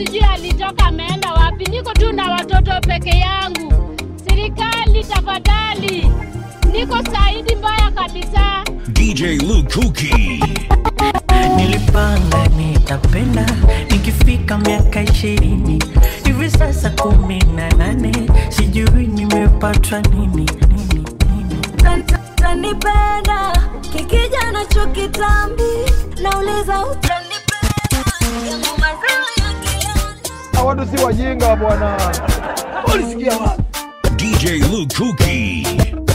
sijui alitoka ameenda wapi. Niko tu na watoto peke yangu. Serikali tafadhali, niko saidi mbaya kabisa. DJ Lukuki. Nilipanga nitapenda nikifika miaka ishirini hivi sasa kumi na nane sijui nimepatwa nini nini nini utanipenda kikija nacho kitambi nauliza utanipenda yangu mazao ya kiana watu si wajinga bwana. Ulisikia wapi? DJ Lukuki.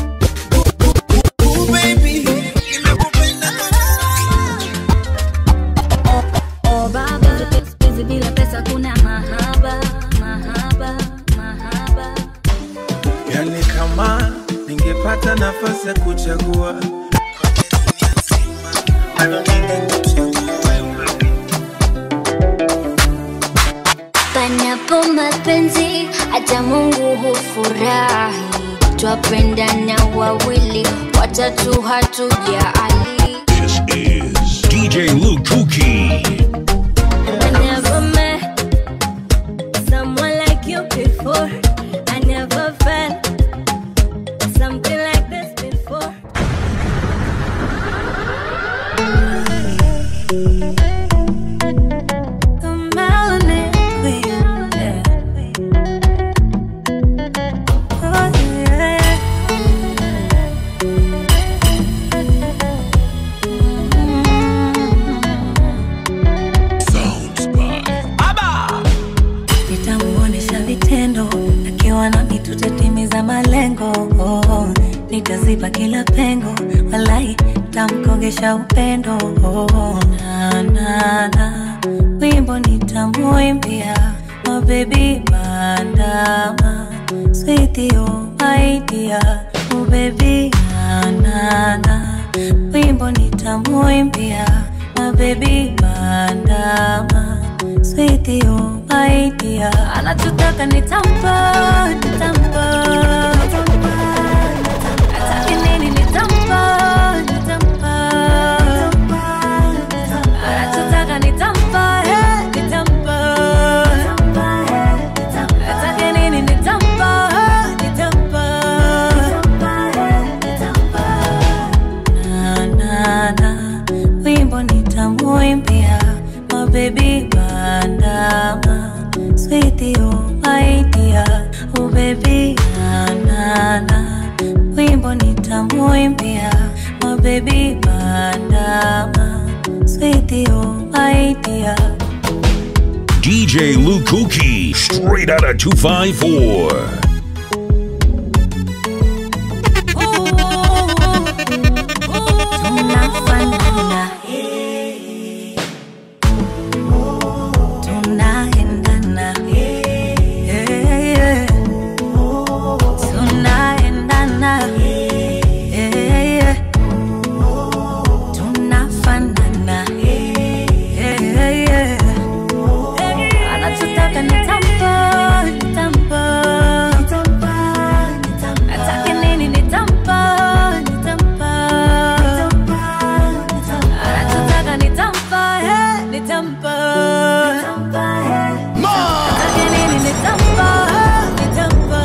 Oh baba, siku bila pesa kuna mahaba, mahaba, mahaba. Yani kama ningepata nafasi ya kuchagua bado ningekuchagua wewe. Panapo mapenzi hata Mungu hufurahi, twapendana wawili, watatu hatujali. This is DJ Lukuki. I never met someone like you before. I never felt something like this before. The melanin queen, yeah. Oh, yeah. Sounds by nitamuonesha vitendo akiwa nami tutatimiza malengo oh, nitaziba kila pengo walai tamkogesha upendo oh, na, na, na. wimbo nitamuimbia mabebi bandama swithio maidia ubebi na, na, na. wimbo nitamuimbia mabebi bandama swithio maidia anachotaka nitampa nitampa atake nini nitampa nitampa anachotaka nitampa eh, nitampa atake nini nitampa eh, nitampa na na na wimbo nitamuimbia mabebi bandama swithio maidia ubebi na na na wimbo nitamuimbia mabebi bandama swithio maidia DJ Lukuki. Straight out of 254. tunafanana tunaendana Eh, tunaendana Eh, tunafanana Eh, anachotaka nitampa nitampa atake nini nitampa nitampa anachotaka nitampa eh, nitampa atake nini nitampa eh, nitampa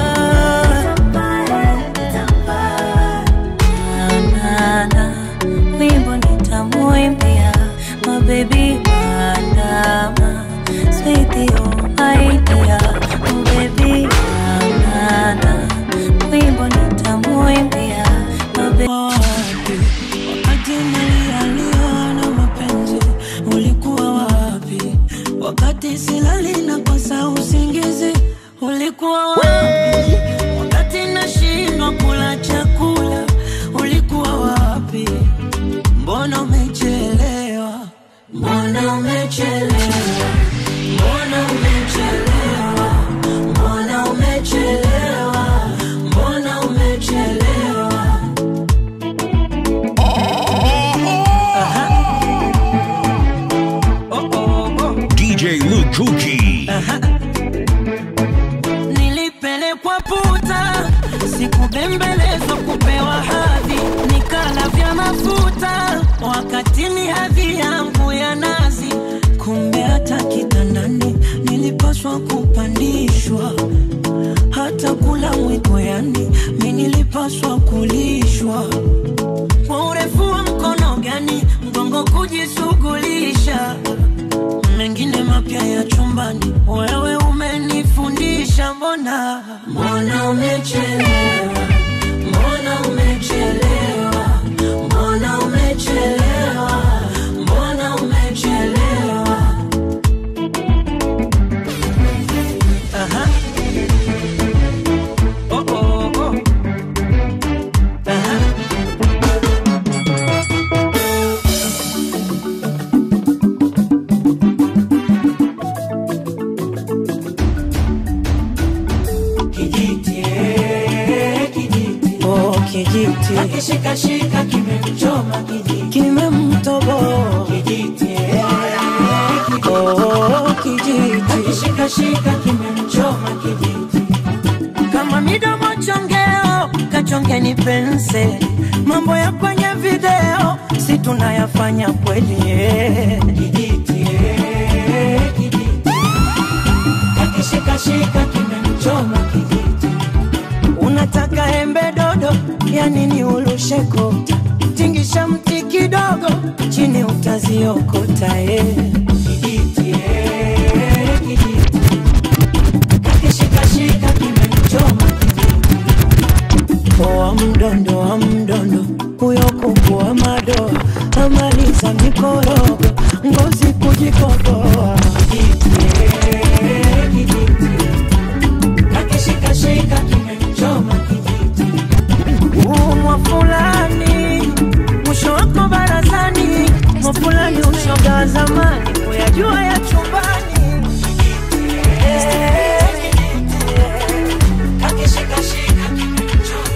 Na, na, na, wimbo nitamuimbia mabebi bandama swithio maidia mabebi na, wimbo nitamuimbia mabebi wapi wakati nalialiwa na mapenzi ulikuwa wapi wakati silali na kosa usingizi ulikuwa wapi wakati nashindwa kula chakula ulikuwa wapi mbona umechelewa mbona umechelewa mbona umechelewa mbona umechelewa mbona umechelewa DJ Lukuki. nilipelekwa puta sikubembelezwa kupewa hadhi nikala vya mafuta wakati ni hadhi yangu ya nazi kumbe hata kitandani nilip nilipaswa kupandishwa hata kula mwiko, yani mi nilipaswa kulishwa kwa urefu wa mkono gani mgongo kujishughulisha mengine mapya ya chumbani, wewe umenifundisha. Mbona mbona umechelewa, mbona umechelewa, mbona umechelewa, mbona umechelewa. Aha. Oh, oh, oh. Aha. Kijiti, eh, kijiti. Oh, kijiti Akishikashika kimemchoma kijiti. kimemtoboa Kijiti, eh, kijiti. oh, kijiti Akishikashika kimemchoma kijiti. Kama midomo chongeo, kachongeni penseli. Mambo ya kwenye video si tunayafanya kweli eh. Kijiti, eh, kijiti. Akishikashika kimemchoma kijiti. Unataka embe dodo, ya nini ulushe kota? Tingisha mti kidogo, chini utaziokota eh. Kijiti, eh, kijiti. Akishikashika kimemchoma kijiti. Poa mdondo wa mdondo huyo kuku wa madoa amaliza mikorogo ngozi kujikokoa Kijiti, eh, kijiti. Akishikashika kimemchoma kijiti. Umwa fulani mwisho wako barazani, mwa fulani ushoga wa zamani, kuyajua ya chumbani. Eh, akishikashika kimemchoma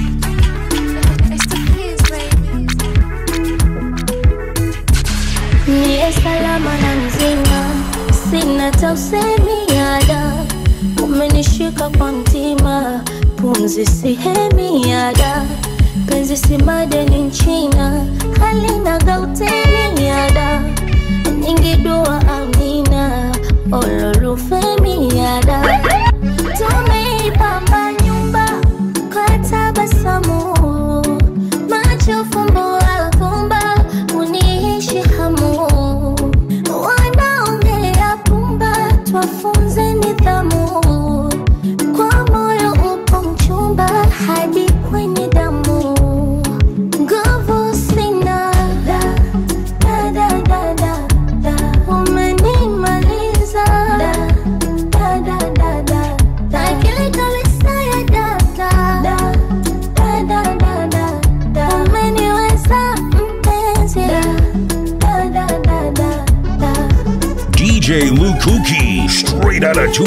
Niye salama na mzima, sina tausemi yada, umenishika kwa mtima, pumzi sihemi yada, penzi si madeni nchina, halina gautemi yada, nyingi dua amina, ololufemi yada, tumeipamba nyumba kwa tabasamu macho fumbo alfumba uniishi hamu wanaongea pumba twafunze nidhamu kwa moyo upo mchumba hadi kwenye damu nguvu sina da, da, da, da, da, da. umenimaliza da, da, da, da, da, da. akili kabisa ya data da, da, da, da, da, da. umeniweza mpenzi da, da, da, da, da, da. DJ Lukuki, straight out of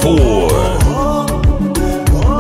254.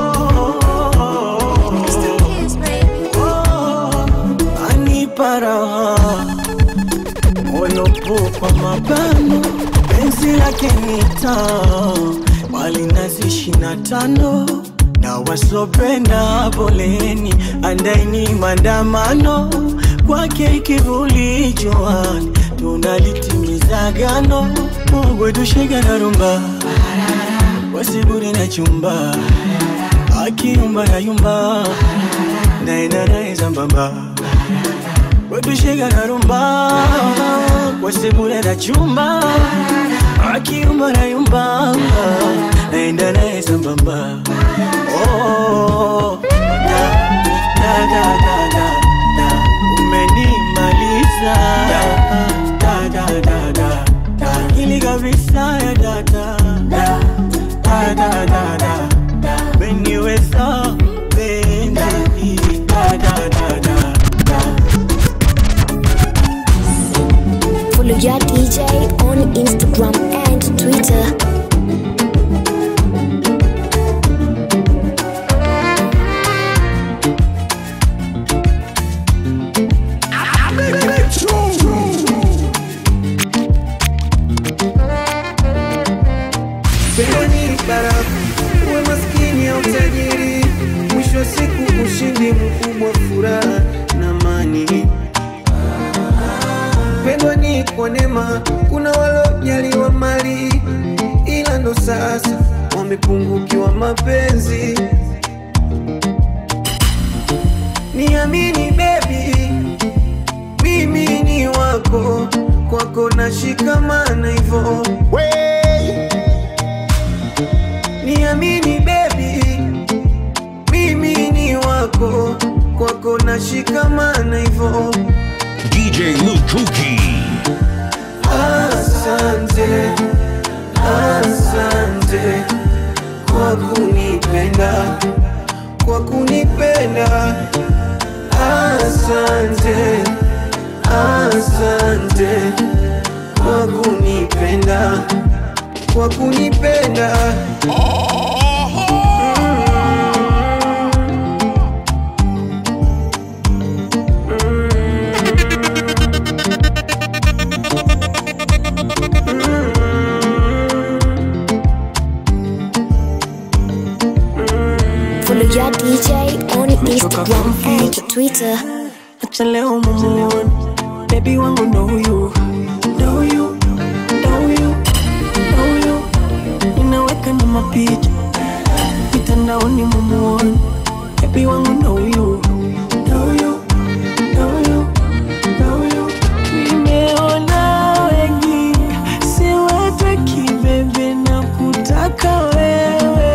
anipa raha moyopo kwa mabano penzi lake nita mali nazi shina tano na wasopenda poleni andaini mandamano kwake kivuli joani tunalitimiza gano mogwetushega na rumba wasiburi na chumba akiumba na yumba naenda naye sambamba wetushega na rumba wasibure na chumba akiumba na yumba naenda naye sambamba oh, da, da, da, da, da, da. umenimaliza da, da, da, da, da, da. ili kabisa ya dada da, da, da, da, da, da. umeniweza penzi da, da, da, da, da. Follow your DJ on Instagram and Twitter. Pendo ni barafu, uwe maskini au tajiri, mwisho wa siku ushindi mkubwa, furaha na amani. Pendo ni kwa neema, kuna walojaliwa mali, ila ila ndo sasa wamepungukiwa mapenzi. Niamini baby, mimi ni wako, kwako nashikamana hivyo. Niamini baby, mimi ni wako, kwako nashikamana hivyo. DJ Lukuki. Asante, asante kwa kunipenda, kwa kunipenda. Asante, asante kwa kunipenda, kwa kunipenda. Follow your DJ on Instagram and Twitter. acha leo mumuone bebi wangu ndo huyu ndo huyu ndo huyu ndo huyu ninaweka na mapicha mitandaoni mumuone bebi wangu ndo huyu ndo huyu ndo huyu ndo huyu nimeona wengi siwataki bebe na kutaka wewe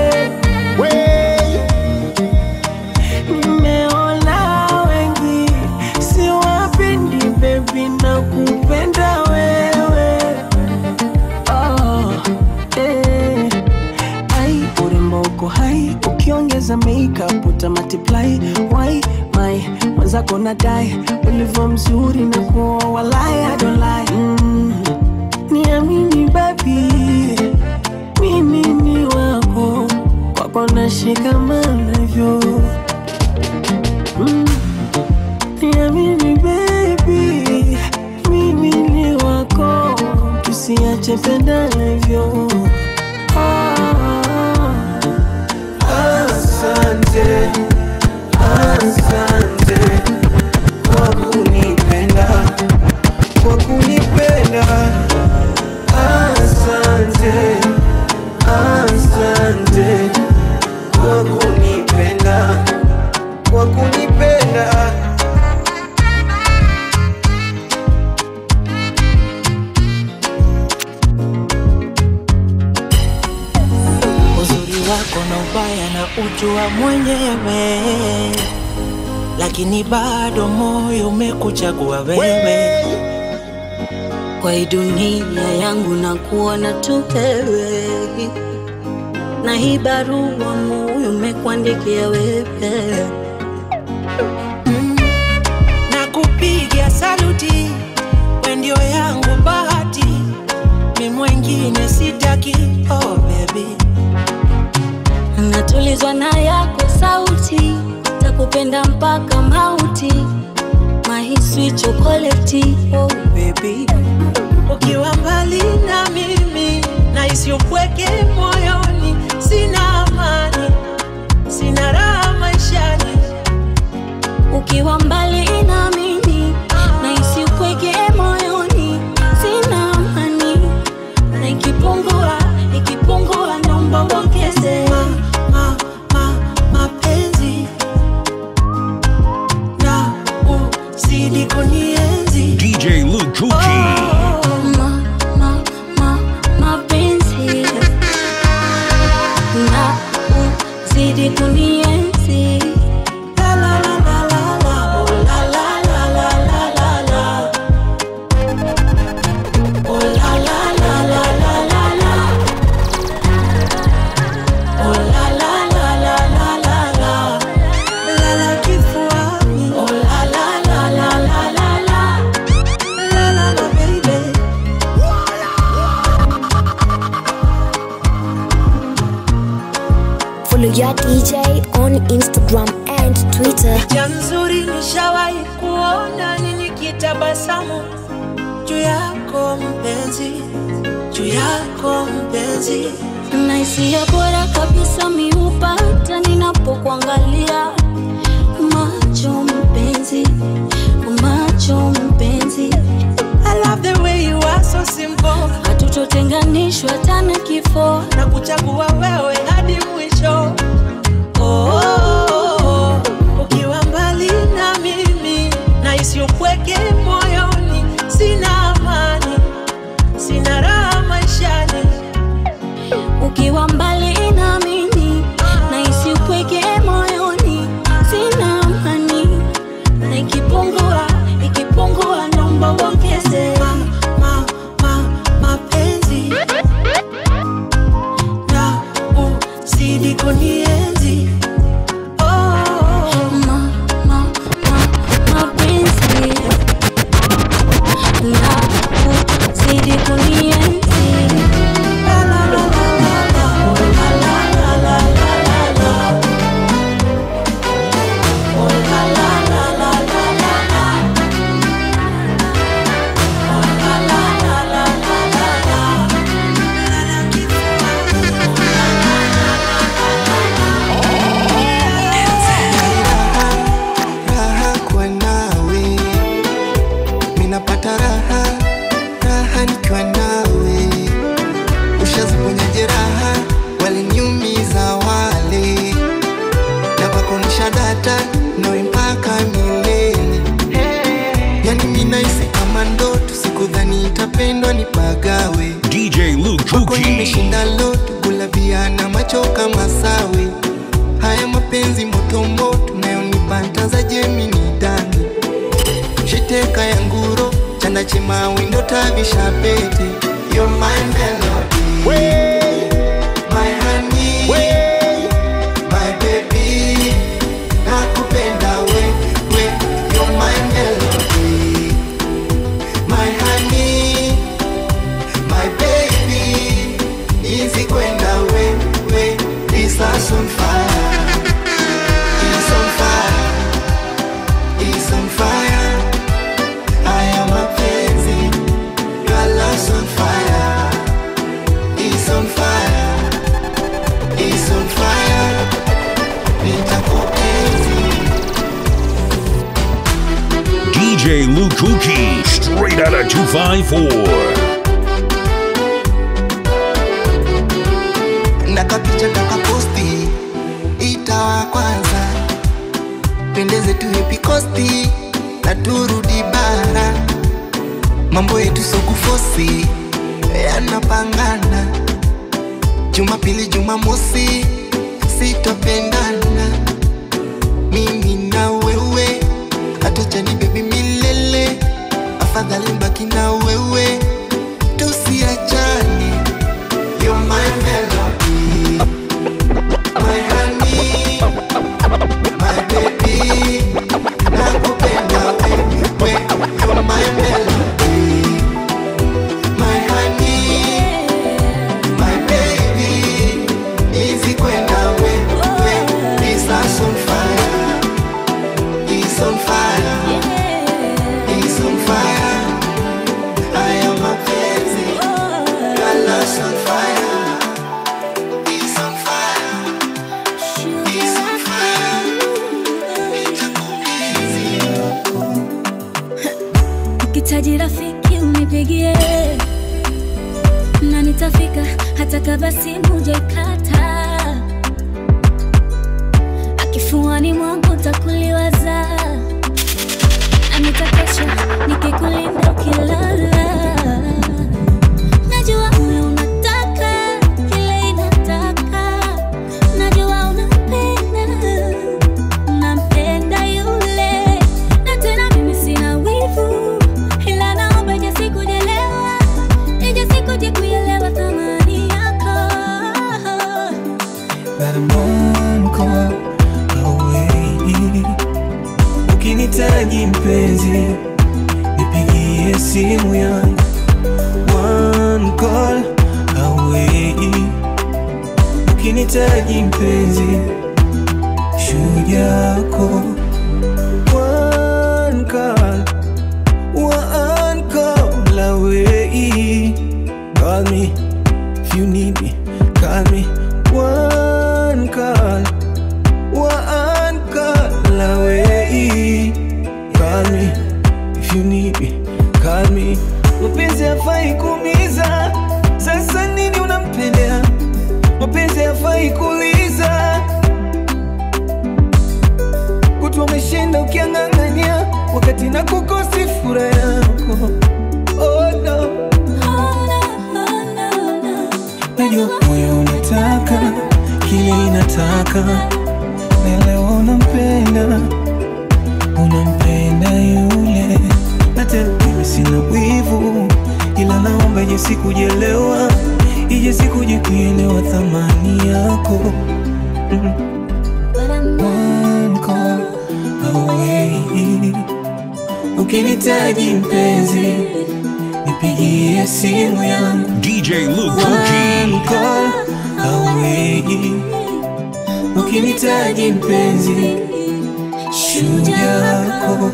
Nimeona wengi siwapendi baby na kupenda wewe oh, eh. Ai, urembo uko hai ukiongeza makeup uta multiply why my mwenzako nadai ulivyo mzuri na kuoa walai I don't lie mm. Niamini baby mimi ni wako kwako nashikamana hivyo Mm. Niamini baby, mimi ni wako, tusiache pendana hivyo. Ah. Asante, asante kwa kunipenda, kwa kunipenda. Asante, asante kwa kunipenda, kwa kunipenda. uzuri wako na ubaya na ujua mwenyewe, lakini bado moyo umekuchagua wewe. kwa hii dunia yangu na kuona tu wewe, na hii barua moyo umekuandikia wewe. na kupiga saluti, we ndio yangu bahati, mi mwengine sitaki. Oh baby, Natulizwa na yako sauti, takupenda mpaka mauti, my sweet chocolate. Oh baby, ukiwa mbali na mimi nahisi upweke moyoni, sina amani, sina raha maishani. ukiwa mbali na mimi nahisi upweke moyoni, sina amani, na ikipungua ikipungua, naomba uongeze ma, ma, mapenzi na uzidi kunienzi DJ Lukuki. ma, ma, ma, mapenzi na uzidi kunienzi La, la, la, la, la, la. Oh, la, la, la, la, la, la, la. Oh, la, la, la, la, la, la, la. Oh, la, la, la, la, la, la, la. Lala kifuani. Oh, la, la, la, la, la, la, la. La, la, la, baby. Follow your DJ on Instagram and Twitter. picha nzuri nishawahi kuona ni nikitabasamu juu yako mpenzi, juu yako mpenzi. na hisia bora kabisa miupata ninapokuangalia macho mpenzi macho mpenzi I love the way you are so simple. hatuto hatutotenganishwa tana kifo na kuchagua wewe hadi mwisho oh, oh, oh, oh. ukiwa mbali na mimi na isiopweke moyoni sina amani sina raha maishani ukiwa mbali na mimi na isiupweke moyoni sina amani na ikipungua ikipungua naomba uongeze ma, ma, ma, mapenzi na uzidi kunienzi oh, oh, oh. ma, ma, ma, mapenzi na uzidi kunienzi La, la, la, la, la, la. La, la, la, la, la, la, la. Oh, la, la, la, la, la, la, la. Oh, la, la, la, la, la, la, la. Lala raha kwa nawe minapata raha raha nikiwa nawe ushaziponya jeraha waliniumiza wale na kwakonisha data nawe mpaka milele yani minaisi kama ndoto sikudhani itapendwa nipagawe DJ Luke kwako Kuki. nimeshinda loto gulabia na macho kama sawe haya mapenzi motomoto nayonipata za jemini ndani shiteka ya nguro chanda chemawi ndo tavisha pete You're my melody, my honey, my baby, nakupenda we, we, you're my melody, my honey, my baby, easy kwenda we, we, this house on fire, it's on fire, it's on fire, I am a penzi, your love's on fire, it's on fire, it's on fire, nitakupenzi. DJ Luke Kuki. Straight out of 254. ndakapicha ndakaposti itawa kwanza pendeze tu hepi kosti na turudi bara mambo yetu sokufosi yanapangana jumapili jumamosi sitopendana mimi na wewe hatochani bebi milele afadhali mbaki na wewe tusiachane You're my melody, my honey, my baby. Nakupenda wewe, you're my melody, my honey, my baby. Easy kwenda wewe, this house on fire, it's on fire, it's on fire. I am a penzi, your love's on fire. It's on fire, it's on fire. Nitakupenzi. ukitaji rafiki unipigie na nitafika hata kama simu jaikata akifuani mwangu takuliwaza na nitakesha nikikulinda ukilala najua moyo unataka kile inataka najua unapenda nampenda yule na tena mimi sina wivu ila naomba ije siku jelewa ije siku je kuelewa thamani yako But I'm one call away. Ukinitaji mpenzi, nipigie simu yangu. One call away. Ukinitaji mpenzi, shujaa yako. One call, one call away. Call me if you need me. Call me one call, one call away. Call me if you need me. Call me. Mapenzi hafai kuumiza, unamkumbuka na leo unampenda unampenda yule na tena mimi sina wivu ila naomba ije sikujelewa ije sikuje kuelewa thamani yako mm. One call away ukinitaji mpenzi nipigie simu yangu DJ Luke One call away ukinitaji mpenzi shujaa yako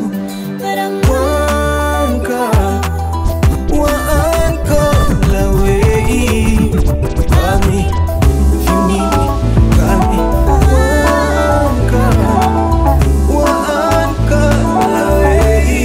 One call, one call away. Call me if you need me. Call me. One call, one call away.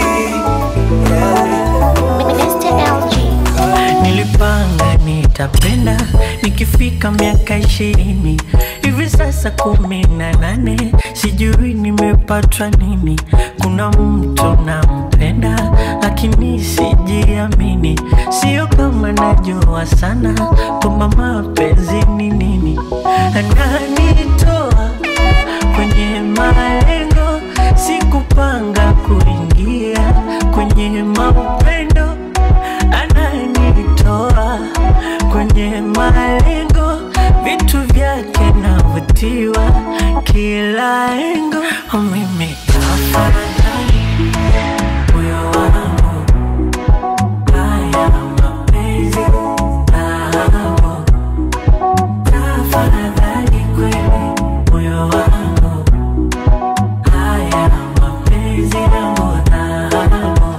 Nilipanga nitapenda nikifika miaka ishirini hivi sasa kumi na nane sijui nimepatwa nini. Kuna mtu nampenda lakini sijiamini, sio kama najua sana kwamba mapenzi ni nini. Ananitoa kwenye malengo, sikupanga kuingia kwenye maupendo ananitoa kwenye malengo, vitu vyake navutiwa kila engo. Oh, Mimi tafadhali moyo wangu, haya mapenzi namo, tafadhali kweli moyo wangu, haya mapenzi namo namo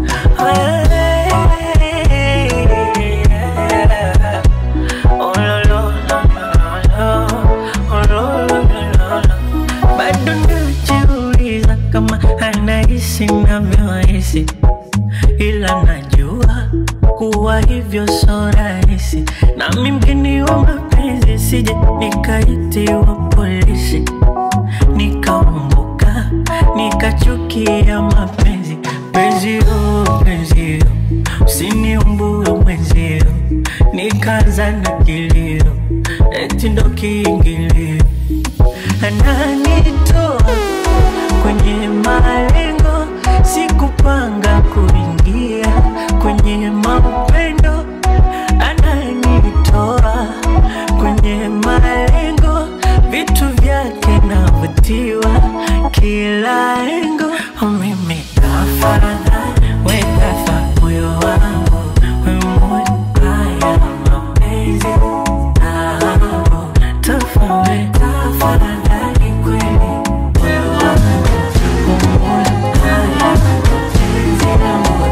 bado najiuliza kama anahisi navyohisi, ila najua kuwa hivyo so rahisi, nami mgeni wa mapenzi, sije nikaitiwa polisi nikaumbuka nikachukia mapenzi penzio penzio usiniumbue mwenzio nikaanza na kilio eti ndo kiingilio ananitoa kwenye malengo sikupanga kuingia kwenye maupendo ananitoa kwenye malengo vitu vyake navutiwa kila engo Oh, mimi tafadhali wekafa moyo wangu we moyo haya mapenzi namo tafadhali tafadhali kweli moyo wangu we moyo haya mapenzi namo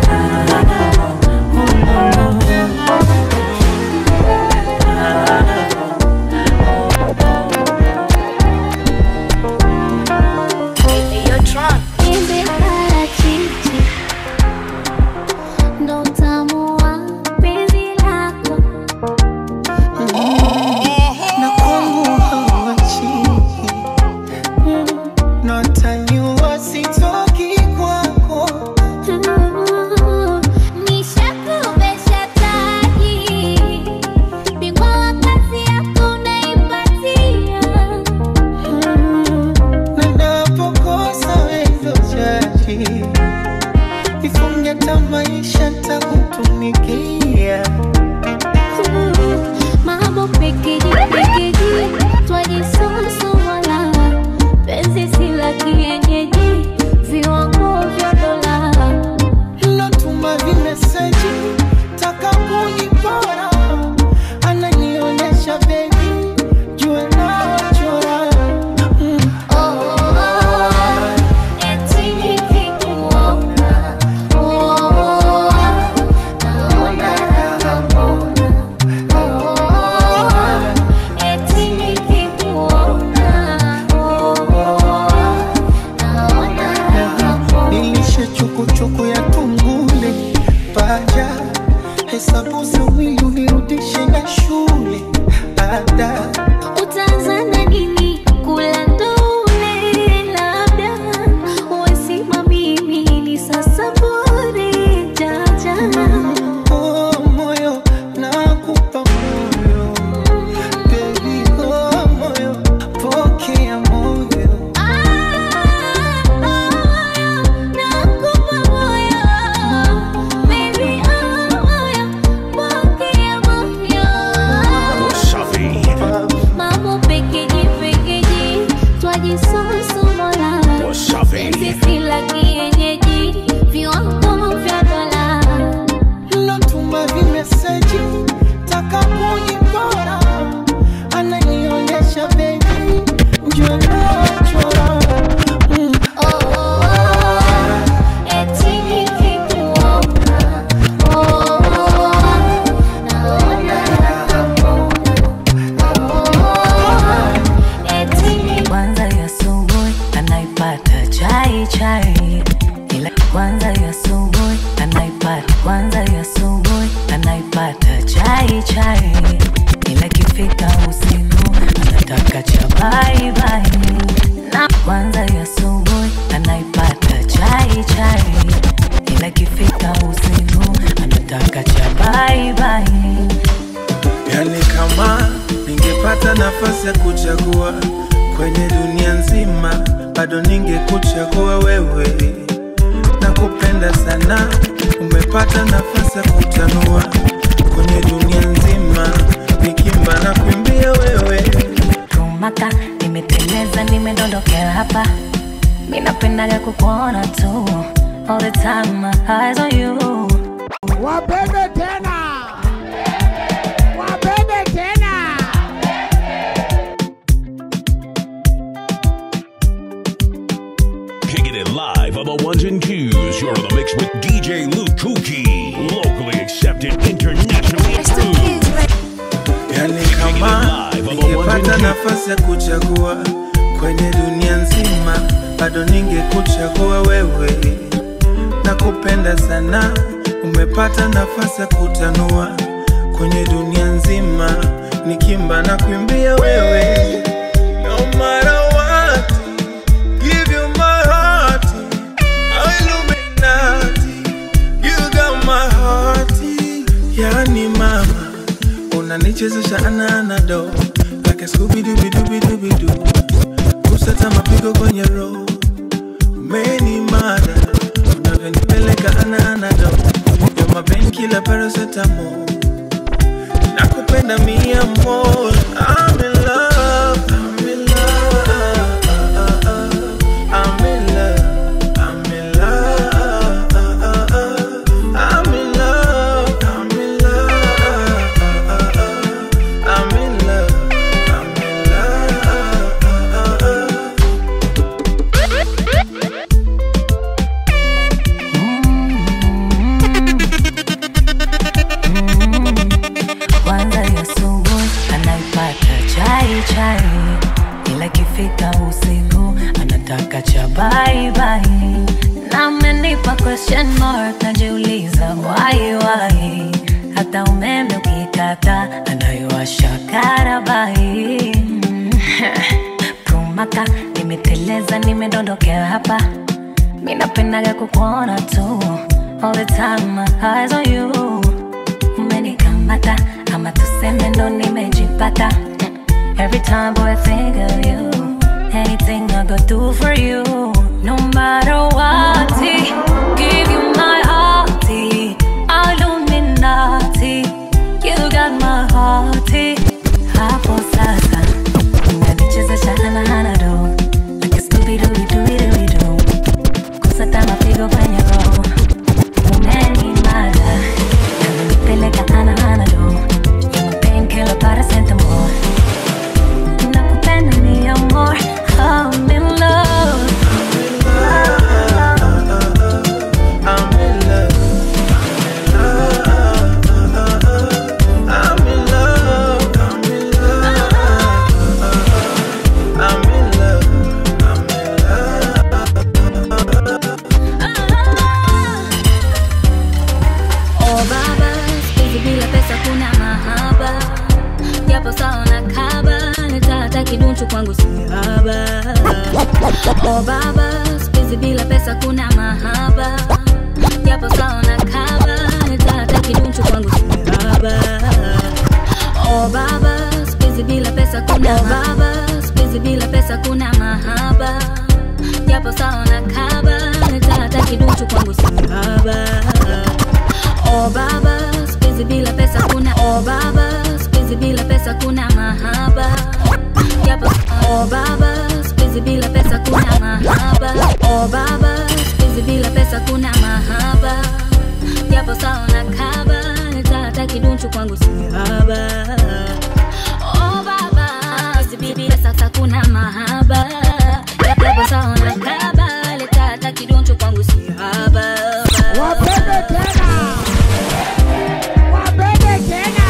Embe parachichi ndo utamu wa penzi lako na kwangu hawachi nataniwa sitoki kwako Nishakuvesha taji, bingwa wa kazi yako unaipatia. na napokosa wendo chaji ifunge tamaisha takutumikia Mambo pekeji pekeji, twajisosomala, penzi si la kienyeji, viwango vya dola. lotuma vimeseji taka kunipora ananionyesha bebi jue nachora mm. nilishe chukuchuku ya tungule paja hesabu za mwili unirudishe na shule ada Utaanza na nini? Kula ndule, labda uwesima mimi ni sasa bure jaja oh, moyo nakupa moyo bebi oh, moyo poke ya asubuhi anaipata chai chai, ila ikifika usiku anataka cha bye bye. Na kwanza ya asubuhi anaipata chai chai, ila ikifika usiku anataka cha bye bye. Yani kama ningepata nafasi ya kuchagua kwenye dunia nzima, bado ningekuchagua wewe. Nakupenda sana, umepata nafasi ya kutanua kwenye dunia nzima, nikimba na kuimbia wewe. Tumaka, nimeteleza, nimedondokea hapa. Mi napendaga kukuona tu all the time, my eyes on you. Wapende tena, wapende tena. Kicking it live on the ones and twos. You're in the mix with DJ Luke Kuki. Locally accepted, internationally approved. Yani kama ningepata nafasi ya kuchagua kwenye dunia nzima, bado ningekuchagua wewe. Nakupenda sana, umepata nafasi ya kutanua kwenye dunia nzima, nikimba na kuimbia wewe. No matter what, give you my heart, Illuminati, you got my heart. Yani mama unanichezesha ananado like a scooby-dooby-dooby-dooby-doo kusata mapigo kwenye roho umeni mada unavyonipeleka ananado yo mabenkila parasetamo nakupenda mia more I'm in love, I'm in love, I'm in love, I'm in love, I'm in love, I'm in love, I'm in love, I'm in love. Kwanza ya asubuhi anaipata chai chai, ila ikifika usiku anataka cha bye bye. Na amenipa question mark, najiuliza why why. Hata umeme ukikata anayowasha karabai. Kumaka, nimeteleza, nimedondokea hapa. Mi napendaga kukuona tu all the time, my eyes on you umenikamata ama tuseme ndo nimejipata every time boy I think of you anything I go do for you no matter what give you my heart Illuminati you got my heart hapo sasa unanichezesha hana do like a Scooby-Dooby-Dooby-Dooby-Doo kusata mapigo kwenye roho umenimada Peleka ana ana do You're my painkiller paracetamol Nakupenda mi amor I'm in love I'm in love. I'm in love. I'm in love. I'm in love. I'm in Oh baba, siku bila pesa kuna mahaba, japo sawa na kaba, nitata kidunchu kwangu si haba. Oh baba, siku bila pesa kuna mahaba, japo sawa na kaba, nitata kidunchu kwangu si haba. Oh baba, siku bila pesa kuna baba, siku bila pesa kuna mahaba, japo sawa na kaba, nitata kidunchu kwangu si haba. Oh baba, siku bila pesa kuna oh baba, siku bila pesa kuna mahaba. Japo oh baba, siku bila pesa kuna mahaba. Oh baba, siku bila pesa kuna mahaba. Japo sawa na kaba, nitata kidunchu kwangu si haba. Oh baba, siku bila pesa kuna mahaba. Japo sawa na kaba, nitata kidunchu kwangu si haba. Wapende tena, wapende tena.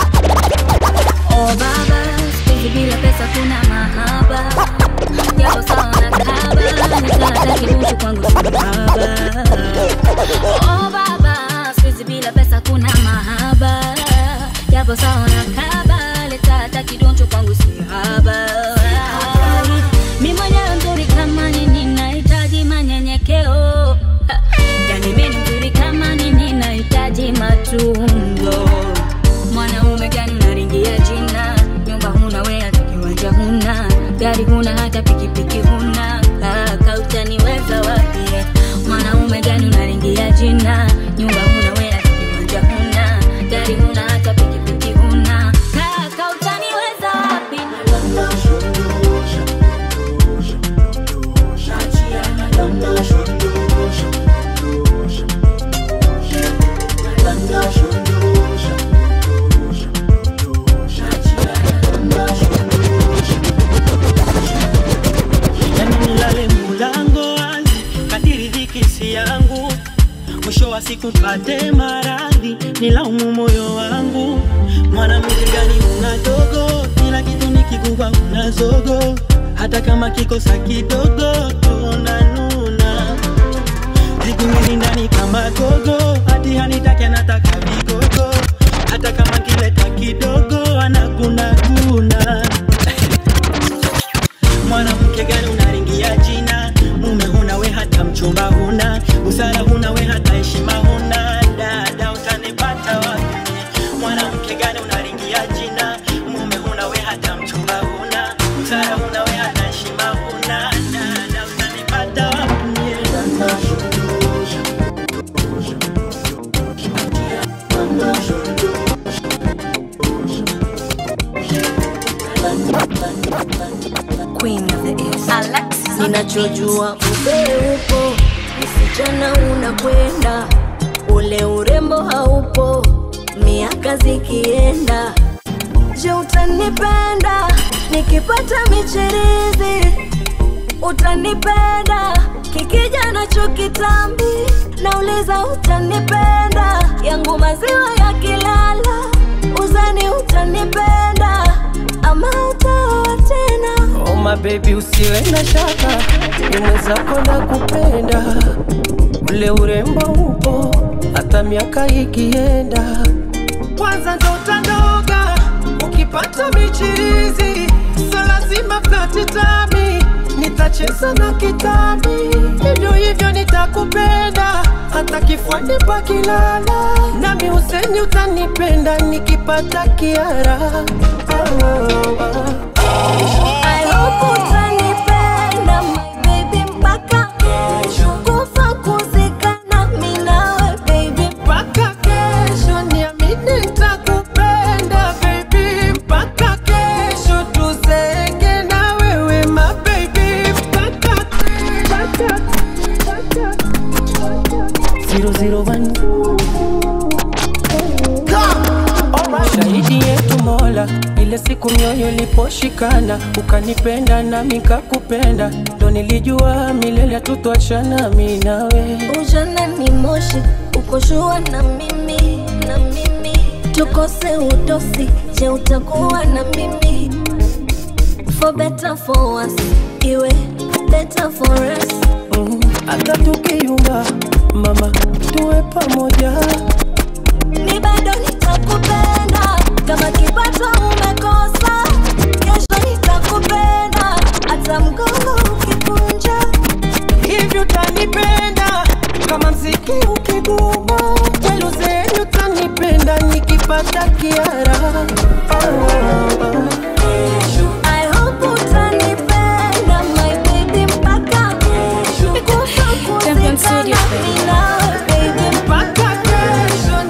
Oh baba, siku bila pesa kuna mahaba. Japo nisikupate maradhi nilaumu moyo wangu mwanamke gani una dogo kila kitu nikikupa una zogo hata kama kikosa kidogo tunanuna Zikumbini ndani kama gogo hati hanitake anataka vigogo hata kama kileta kidogo anagunaguna mwanamke gani unaringia jina mume huna we hata mchumba huna busara huna we hata heshima huna dada utanipata wapi mwanamke gani unaringia jina mume huna we hata mchumba huna busara huna we hata heshima huna dada utanipata wapi Queen of the East. Alexis on the ninachojua ube upo msichana unakwenda ule urembo haupo miaka zikienda je utanipenda nikipata michirizi utanipenda kikija nacho kitambi nauliza utanipenda yangu maziwa yakilala uzani utanipenda ama utaoa tena Oh my baby usiwe na shaka, ni mwenzako na kupenda, ule urembo upo hata miaka ikienda. Kwanza ndo utanoga ukipata michirizi, so lazima flati tami, nitacheza na kitambi, hivyo hivyo nitakupenda hata kifuani pakilala, nami useni utanipenda nikipata kiara oh, oh, oh. I hope utanipenda my baby mpaka kesho kufa kuzikana mi nawe baby mpaka kesho niamini nitakupenda baby mpaka kesho tuzeke na wewe ma baby mpaka mpaka zero zero one shahidi yetu mola ile siku mioyo iliposhikana ukanipenda nami nikakupenda ndo nilijua milele tutwachana mi nawe ujana ni moshi ukoshua na mimi na mimi tukose utosi je utakuwa na mimi for better for worse iwe better for us hata tukiyumba mama tuwe pamoja mi bado nitakupenda kama kipato umekosa kesho nitakupenda hata mgongo ukikunja hivi utanipenda kama mziki ukiguma weluzeni utanipenda nikipata kiara I hope utanipenda my baby mpaka kesho kufa kuzikana mi nawe baby mpaka kesho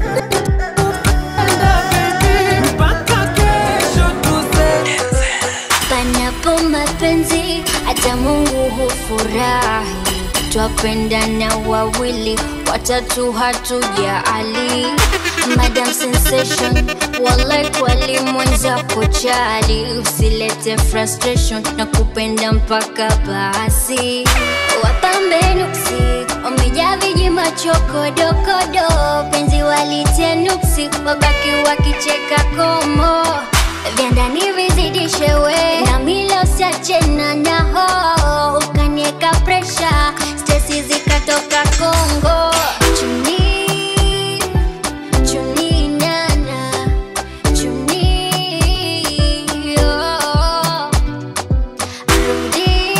mpaka kesho tuze panapo mapenzi hata mungu hufurahi twapendana wawili watatu hatujaali madam sensation walai kwali mwenzako chali usilete frustration na kupenda mpaka basi wapambe nuksi wamejaa viji machokodokodo penzi walitia nuksi wabaki wakicheka komo vya ndani vizidishe we na milo siachena naho ukanieka presha stesi zikatoka kongo chuni chuni nana chuni oh. rudi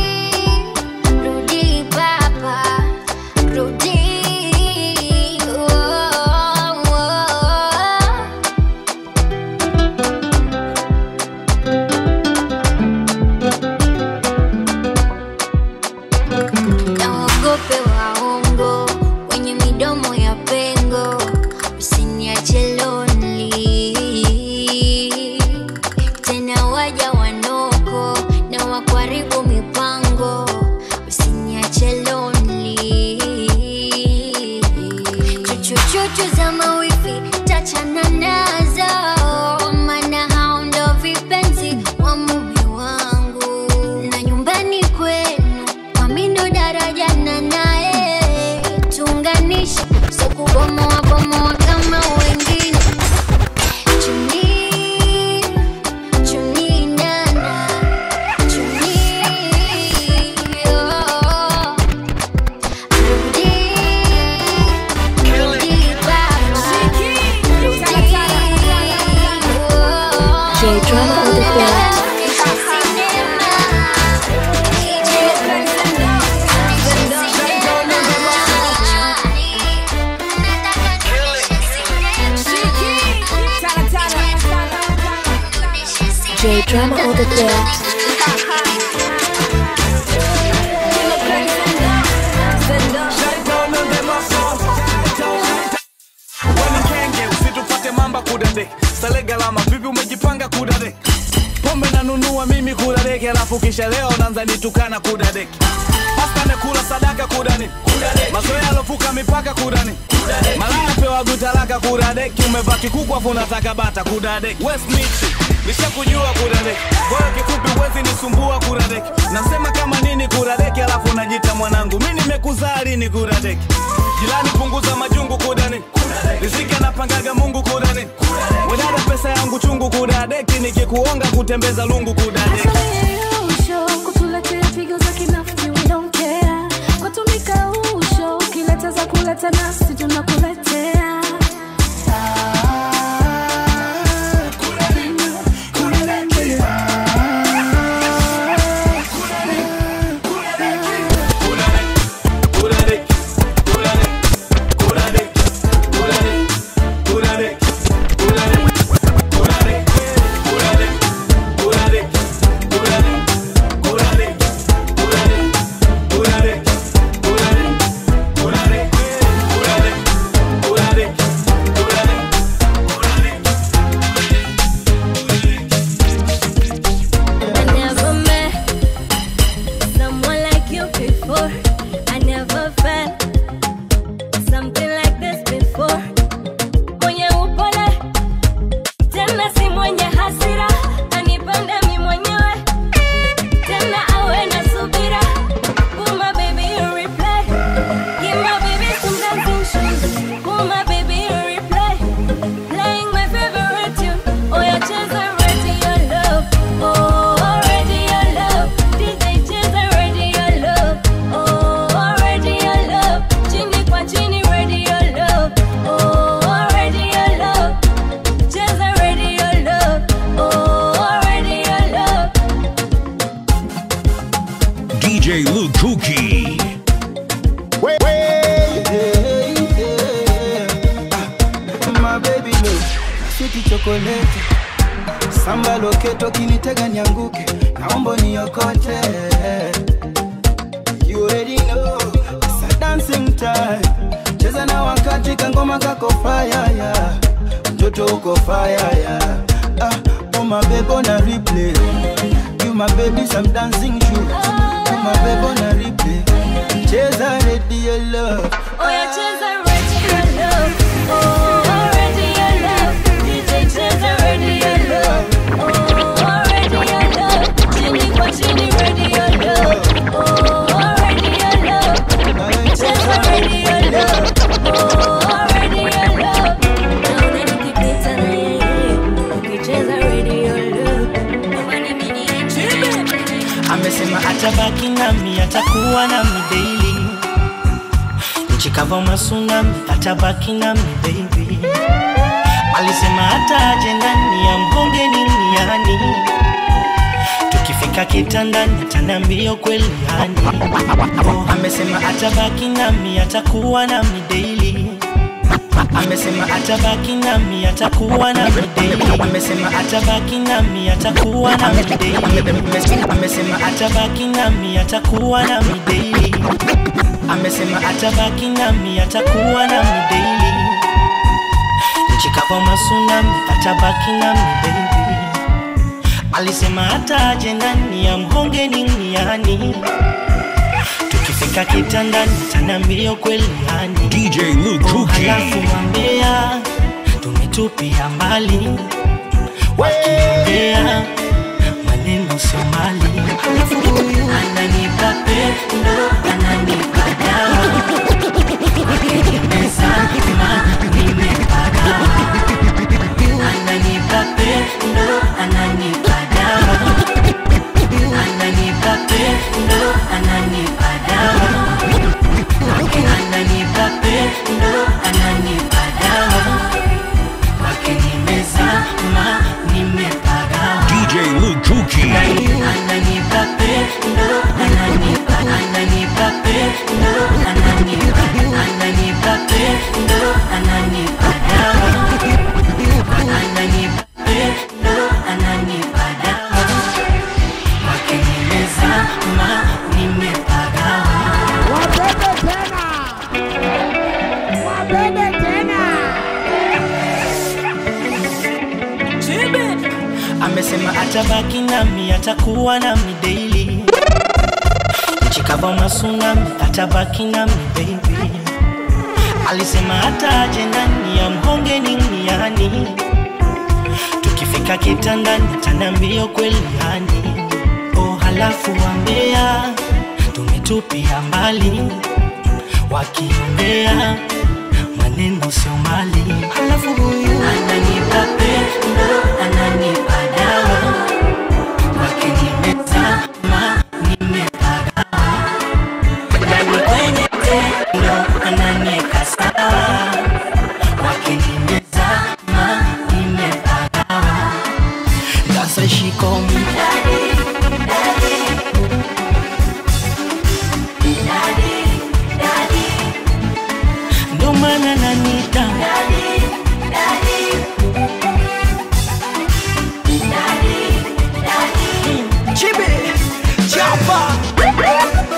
rudi baba rudi oh, oh. DJ Drama on the beat. Wanikenge usitupate mamba kudade sale galama vipi umejipanga kudade pombe nanunua mimi kudadeki alafu kisha leo nanza nitukana kudadeki pasta nekula sadaka kudani mazoea alovuka mipaka kudani malaya pewa gutalaka kudadeki umevaa kikuku afu unataka bata kudadeki westmiti nishakujua kudadeki kwayo kifupi wezi nisumbua kudadeki nasema kama nini kudadeki alafu najita mwanangu mi nimekuzaa lini kudadeki Jilani punguza majungu kudani Riziki anapangaga Mungu kudani Wedada pesa yangu chungu kudadeki Nikikuonga kutembeza lungu kudadeki Usho, kutuletea pigo za kinafiki, we don't care. Kwatumika usho, ukileta za kuleta nasi tunakuletea. I never met someone like you before. I never felt something like this before. Mwenye upole tena si mwenye hasira, anipende mi mwenyewe tena awe na subira. Pull my baby you replay, give my baby some dancing shoes. Pull my baby you replay, playing my favorite tune. Oh yeah, cheza radio love. Oh, radio love. DJ cheza radio love. Oh, radio love. Chini kwa chini radio love. Oh, radio love. Cheza radio love. Oh, radio love. DJ Luke Kuki. Wait, wait, hey, hey. Ah, my baby no, sweet chocolate samba loketo kinitega nianguke naomba niokote you already know it's a dancing time cheza na wakati kangoma kako fire yeah. mtoto uko fire yeah. ah, oh my baby on a replay you my baby some dancing shoes you my baby on a replay cheza radio love Oh, yeah, cheza radio love. Oh, radio love. DJ cheza radio love. Oh, radio love. Chini kwa chini radio love. Oh, radio love. Cheza radio love. Oh, radio love. Naona nikipita na yeye, ukicheza radio love. Nyumbani mimi niachie. amesema atabaki nami atakuwa nami daily nchi kava masunami atabaki nami baby alisema hata aje ndani ya mgonge niniani tukifika kitandani ataniambia kweli yani oh, amesema atabaki nami atakuwa nami daily amesema atabaki nami atakuwa nami daily amesema atabaki nami atakuwa nami daily amesema atabaki nami atakuwa nami daily amesema atabaki nami atakuwa nami daily nchi kama masunami atabaki nami baby alisema hata aje ndani ya mhonge niniani tukifika kitandani tanambio kweli yani DJ Luke Oh, Kuki. halafu wambea tumetupia mbali wakiongea maneno sio mali halafu huyu ananipa pendo ananipa dawa Nimezama, nimepagawa. Ananipa pendo ananipa dawa ananipa pendo ananipa dawa ananipa pendo ananipa dawa kwake nimezama nimepagawa DJ Luke Kuki. ananipa pendo atabaki nami atakuwa nami daily nchikava masunami atabaki nami baby alisema hata aje nani ya mhonge nini yani tukifika kitandani ataniambia kweli yani oh halafu wambea tumetupia mbali wakiongea maneno sio mali halafu huyu ananipa pendo ananipa dawa kwake nimezama nimepagawa ndani kwenye tendo ananieka sawa kwake nimezama nimepagawa sasa shikomi ndo maana nanita Chibi, chapa.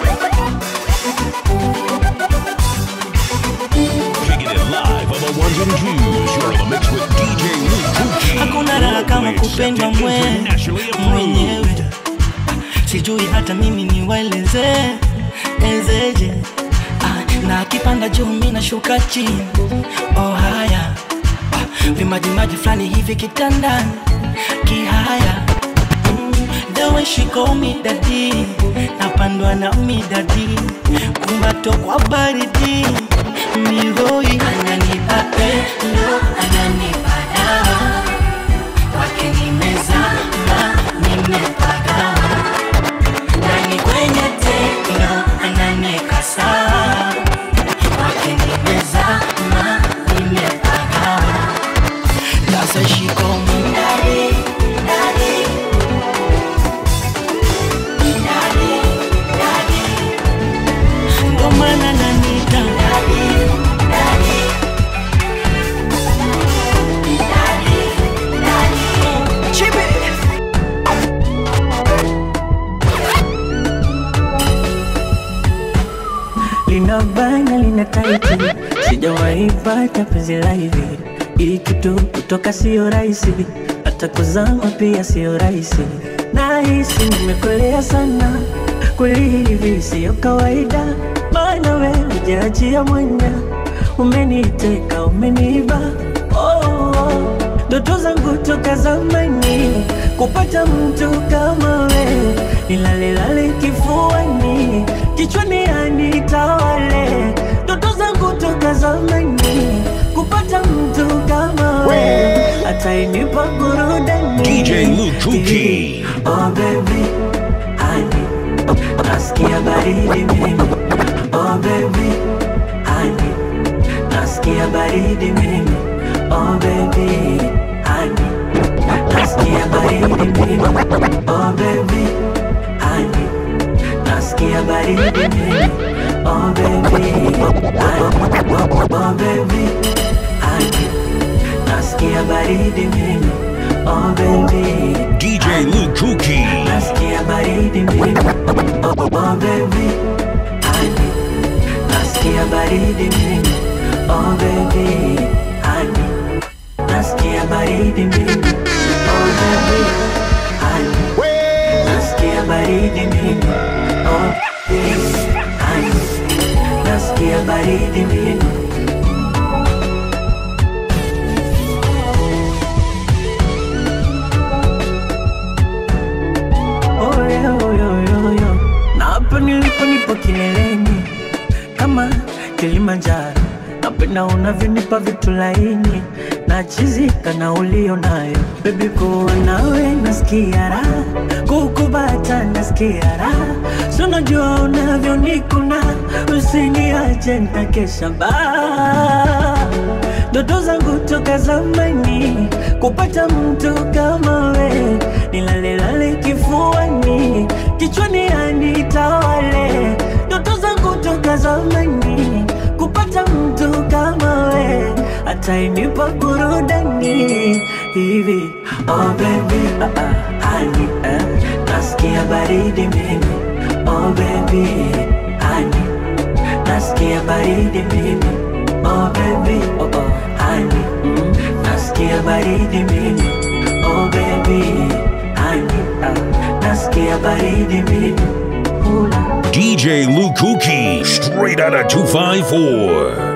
Kicking it live on the ones and twos. You're in the mix with DJ Luke Kuki. hakuna raha kama kupendwa mwe mwenyewe sijui hata mimi niwaeleze ezeje ah, na akipanda juu mi nashuka chini oh haya ah, vimajimaji fulani hivi kitandani kihaya mm, the way she call me daddy napandwa na midadi kumbato kwa baridi mihoi ananipa pendo ananipa dawa kwake nimezama nimepagawa ndani kwenye tendo ananieka sawa kwake nimezama nimepagawa sasa shikomi ndani ndani ndo maana nanita Chibi. lina bana lina taiti, sijawahi pata penzi la hivi. Hii kitu kutoka sio rahisi, hata kuzama pia sio rahisi. Nahisi nimekolea sana, kweli hivi sio kawaida, maana wewe hujaachia mwanya, umeniteka umeniba oh, oh. Ndoto zangu toka zamani kupata mtu kama wewe, nilalelale kifuani, kichwani anitawale. Ndoto zangu toka zamani kupata mtu kama wewe, atainipa burudani. DJ Luke Kuki. Oh baby, honey, nasikia baridi mimi. Oh baby, honey, nasikia baridi mimi. Oh baby, honey, nasikia baridi mimi. Oh baby, honey, nasikia baridi mimi. Oh baby, honey, oh baby, honey, nasikia baridi mimi. Oh baby, DJ Luke Kuki. nasikia baridi mimi. Oh, oh baby, honey, nasikia baridi mimi. Oh baby, honey, nasikia baridi mimi. Oh baby, honey, nasikia baridi mimi. Oh baby, honey, nasikia baridi mimi. Oye, oye, oye, oye. Na hapa nilipo nipo kileleni kama Kilimanjaro, napenda unavyonipa vitu laini na chizika na ulio nayo bebi, kuwa nawe nasikia raha, kukubata nasikia raha, si unajua unavyonikuna, usiniache nitakesha baa ndoto zangu toka zamani kupata mtu kama we, nilalelale kifuani, kichwani anitawale. Ndoto zangu toka zamani kupata mtu kama we, atainipa burudani hivi. Oh baby, ah, ah, honey, eh, nasikia baridi mimi. Oh baby, honey, nasikia baridi mimi. Oh baby, oh oh, honey, mm, nasikia baridi mimi. Oh baby, honey, ya baridi mimi hula DJ Lukuki, straight out of 254.